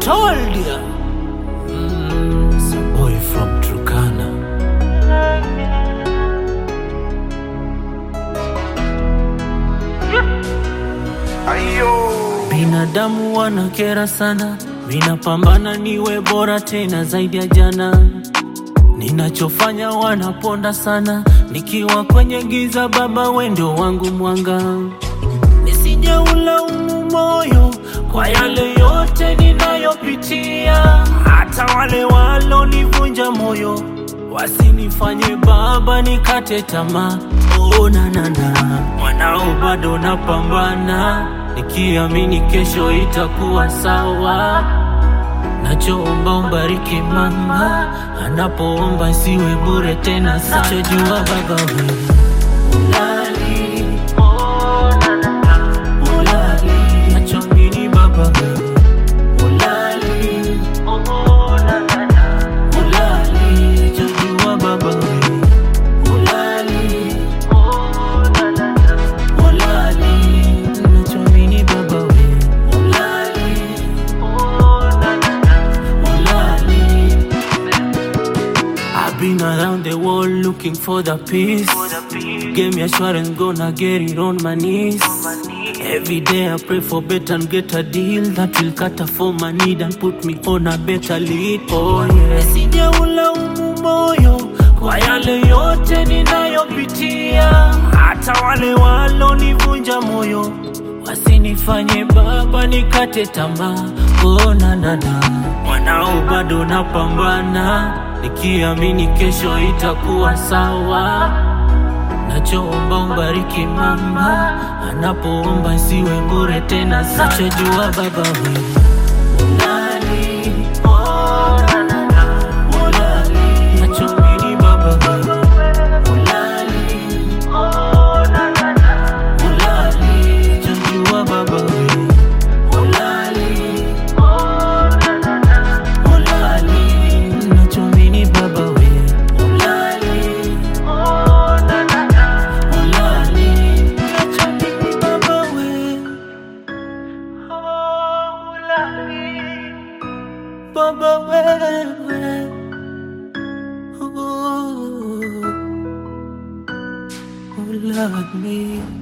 told ya. Mm, it's a boy from Turkana. Binadamu wanakera sana, minapambana niwe bora tena zaidi ya jana. Ninachofanya wanaponda sana, nikiwa kwenye giza, Baba wendo wangu mwanga. Nisijeulaumu moyo kwa yale yote ninayopitia, hata wale walonivunja moyo wasinifanye Baba nikate tamaa. Oh, na na na, mwanao bado napambana, nikiamini kesho itakuwa sawa. Nachoomba umbariki mama, anapoomba siwe bure tena. Sichojua baba wewe ulali, oh, na, na, na, ulali. Nachoamini baba wewe ulali, oh, na, na, na, ulali. Sichojua baba wewe ulali, oh, na, na, na, ulali. Nachoamini baba wewe ulali, oh, na, na, na, ulali. I've been around the world looking for the peace. Gave me assurance, gonna get it on my knees. Every day I pray for better and get a deal that will cater for my need and put me on a better lead. Oh yeah. Sijaulaumu moyo kwa yale yote ninayopitia, hata wale walonivunja moyo wasinifanye Baba nikate tamaa. Oh na na na, mwanao bado napambana, nikiamini kesho itakuwa sawa. Nachoomba umbariki mama, anapoomba siwe bure tena. Sichojua baba wewe ulali, oh, na, na, na, ulali. Nachoamini baba wewe ulali, oh, na, na, na, ulali. Sichojua baba wewe ulali, oh, na, na, na, ulali. Nachoamini baba wewe ulali, oh, na, na, na, ulali. Nachoamini baba wewe oh, ulali. Baba wewe oh, ulali.